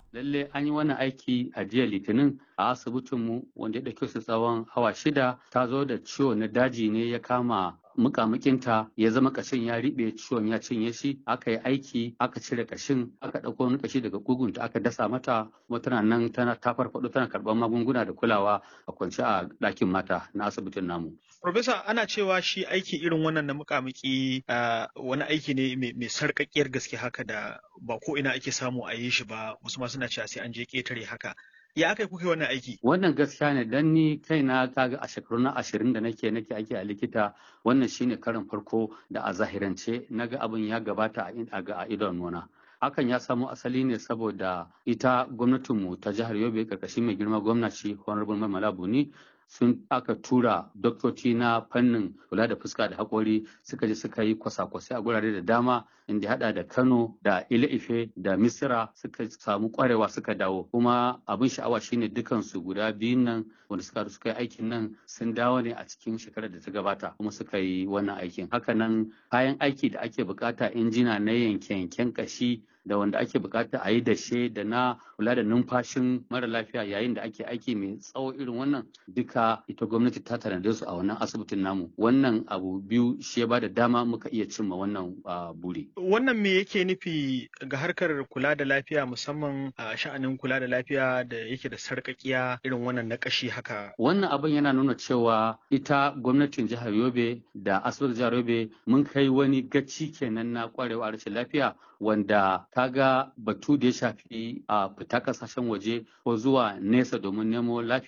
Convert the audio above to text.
lalle an yi wannan aiki a jiya litinin a asibitinmu wanda ya ɗauke su tsawon awa shida ta zo da ciwo na daji ne ya kama mukamukinta ya zama kashin ya riɓe ciwon ya cinye shi aka yi aiki aka cire kashin aka ɗauko wani kashi daga kugunta aka dasa mata kuma tana nan tana ta farfaɗo tana karɓar magunguna da kulawa a kwance a ɗakin mata na asibitin namu. Profesa ana cewa shi aiki irin wannan na mukamiki wani aiki ne mai sarƙaƙƙiyar gaske haka da ba ko ina ake samu a yi shi ba wasu ma suna cewa sai an je ƙetare haka. ya aka kuka wannan aiki? Wannan gaskiya ne dan ni kaina kaga a shekaru na ashirin da nake nake aiki a likita wannan shine karin farko da a zahirance naga abin ya gabata a idon nuna. Hakan ya samo asali ne saboda ita gwamnatinmu ta jihar Yobe karkashin mai girma gwamnati Honorable Mamala Buni sun aka tura doktoci na fannin kula da fuska da haƙori suka je suka yi kwasa-kwasai a gurare da dama inda hada da kano da ile-ife da misira suka samu kwarewa suka dawo kuma abin sha'awa shine dukansu guda biyun nan wanda suka suka yi aikin nan sun dawo ne a cikin shekarar da ta gabata kuma suka yi wannan aikin hakanan kayan aiki da ake bukata injina na yanke-yanken kashi da wanda ake bukata a yi dashe da na kula da numfashin mara lafiya yayin da ake aiki mai tsawo irin wannan duka ita gwamnati ta tanade su a wannan asibitin namu wannan abu biyu shi ya bada dama muka iya cimma wannan buri wannan me yake nufi ga harkar kula da lafiya musamman a sha'anin kula da lafiya da yake da sarkakiya irin wannan na kashi haka wannan abin yana nuna cewa ita gwamnatin jihar yobe da asibitin jihar yobe mun kai wani gaci kenan na kwarewa rashin lafiya wanda kaga batu da ya shafi a fita kasashen waje ko zuwa nesa domin nemo lafiya